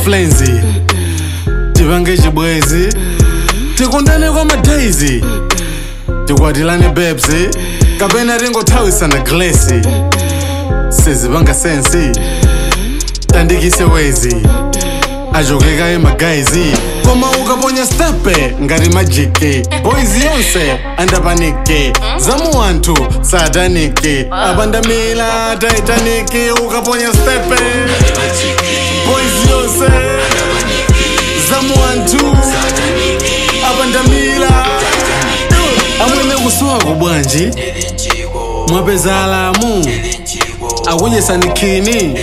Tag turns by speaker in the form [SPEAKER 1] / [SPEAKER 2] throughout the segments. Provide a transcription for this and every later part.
[SPEAKER 1] maflenzi tipange chibwezi tikundane kwa madaizi tikwatilane bebsi kapena tingothawisana glesi sizipanga sensi tandikise wezi ajokeka emagaizi koma ukaponya stepe ngati majiki boys yonse andapaniki zamu anthu sataniki apandamila taitaniki ukaponya stepe boys yonse zamu anthu apandamila amwene kusowa bwanji mwapeza alamu akudyesanikhini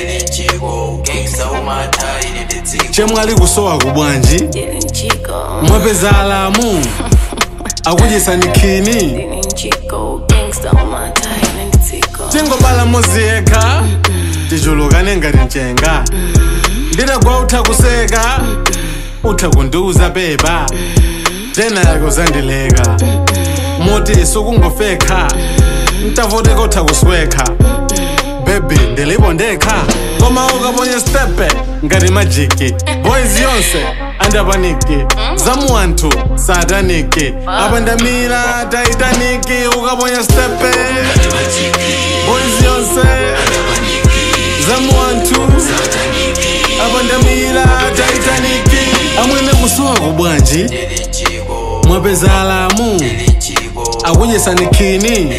[SPEAKER 1] chemwali kusowa kubwanji
[SPEAKER 2] Didn't Chico,
[SPEAKER 1] mwapeza alamu akudyesanikhini
[SPEAKER 2] didn't Chico, gangsta on my tie, and Tico.
[SPEAKER 1] tingobala mozi yekha tichulukane ngati mchenga ndinagwa utha kuseka utha kundiuza beba tena yake uzandileka moti sukungofekha ntavoteka utha kuswekha bebi ndilipo ndekha koma ukaponya stepe ngati majiki boys yonse andapaniki zamu anthu sataniki apandamira taitaniki ukaponya stepe boys yonse zamu anthu apandamira taitaniki amwene kusowa kubwanji mwapeza alamu akudyesanikhini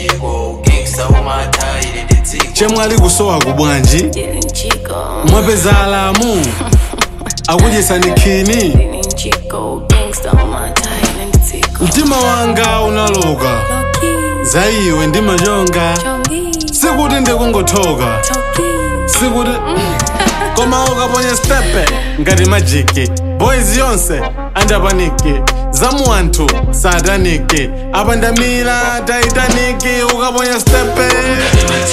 [SPEAKER 1] chemwali kusowa kubwanji
[SPEAKER 2] Didn't Chico,
[SPEAKER 1] mwapeza alamu akudyesanikhini
[SPEAKER 2] didn't Chico, gangsta on my tie, and Tico.
[SPEAKER 1] mtima wanga unaloka
[SPEAKER 2] Loki,
[SPEAKER 1] za iwe ndimachonga
[SPEAKER 2] Chongi,
[SPEAKER 1] sikuti ndikungothoka
[SPEAKER 2] Choki.
[SPEAKER 1] sikuti koma ukaponya stepe ngati majiki boys yonse andapaniki zamu anthu sataniki apandamira taitaniki ukaponya stepe